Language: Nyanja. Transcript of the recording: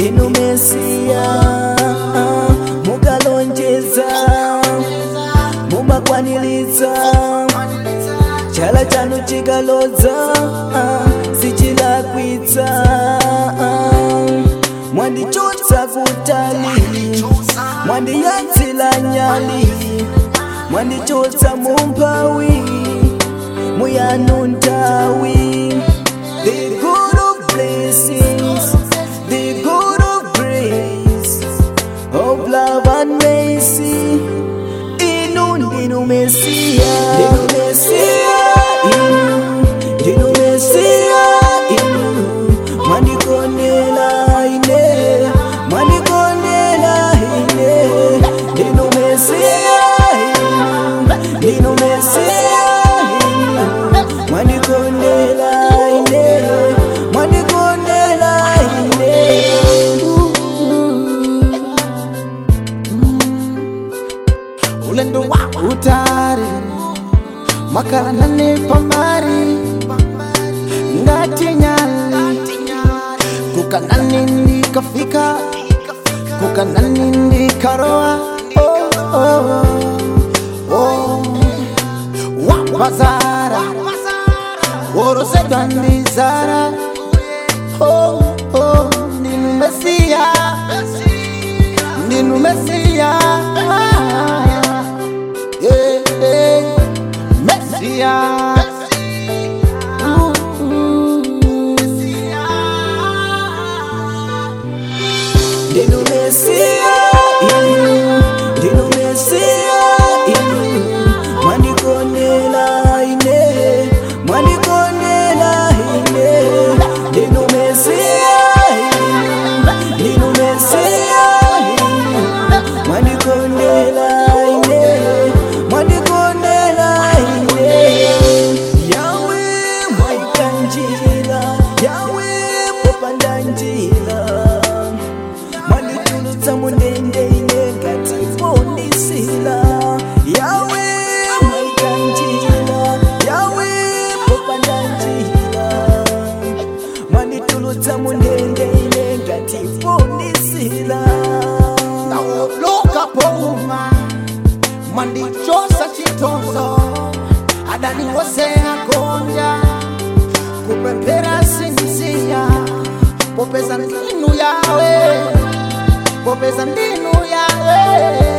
inu mesiya mukalonjeza mumakwanilitsa chala chanu chikalodza sichilakwitsa mwandichotsa kutali mwandiyatsila nyali mwandichotsa mumphawi muyanu ntawi the good of blessings the good of grace of love and mercy inu ndinu mesiya ndinu mesiya inu ndinu mesiya inu mwandikonela ine mwandikonela ine ndinu mesiya inu ndinu mesiya inu mwandikonela ine mwandikonela ine ulendo wa utari makala nane pamari ngati nyali kukanani ndikafika kukanani ndikaroa oh, oh, oh. wapazara worosedwa ndizara oh, oh. ndinu mesiya ndinu mesiya yeah, yeah. mesiya Ooh, ooh. ndinu mesiya inu ndinu mesiya inu mwandikonela ine mwandikonela ine ndinu mesiya inu ndinu mesiya inu mwandikonela ine mwandikonela ine yawe mwaikanjira yawe popanda njira mwanditulutsa mundende ine ngati pondisila yawe mwaikanjira yawe popanda njira mwanditulutsa mundende ine ngati pondisila naoloka pouma mwandichosa chitonzo adani wose agonja kupempera sinisiya popeza ndinu yawe popeza ndinu yawe